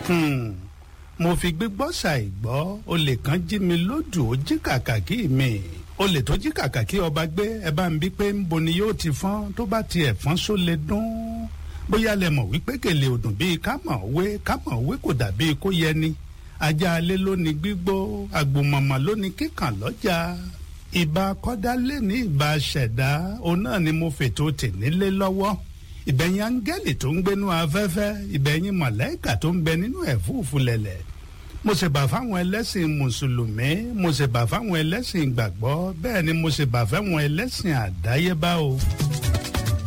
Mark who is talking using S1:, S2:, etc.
S1: Hmm. mo fi gbígbọ́ ṣàìgbọ́ olè kan jí mi lódù ó jí kàkàkí mi olè tó jí kàkàkí ọba gbé ẹ bá ń bí pé ń bo ni yóò ti fọ́n tó bá tiẹ̀ fọ́n só lè dún bóyá lẹ mọ̀ wípé gèlè òdùn bíi kámọ̀ òwe kámọ̀ òwe kò dàbí kó yẹ ni ajá alẹ́ ló ní gbígbó àgbòmọ̀mọ̀ ló ní kíkàn lọ́jà ìbá kọ́dá lé ní ìbá ṣẹ̀dá òun náà ni mo fètò tènílé lọ́wọ́ ìbẹ̀yìn áńgẹ́lì tó ń gbénú afẹ́fẹ́ ìbẹ̀yìn mọ̀lẹ́kà tó ń bẹ nínú ẹ̀fúùfù lẹ̀lẹ̀ mo sì bà fáwọn ẹlẹ́sìn mùsùlùmí mo sì bà fáwọn ẹlẹ́sìn ìgbàgbọ́ bẹ́ẹ̀ ni mo sì bà fáwọn ẹlẹ́sìn àdáyébá o.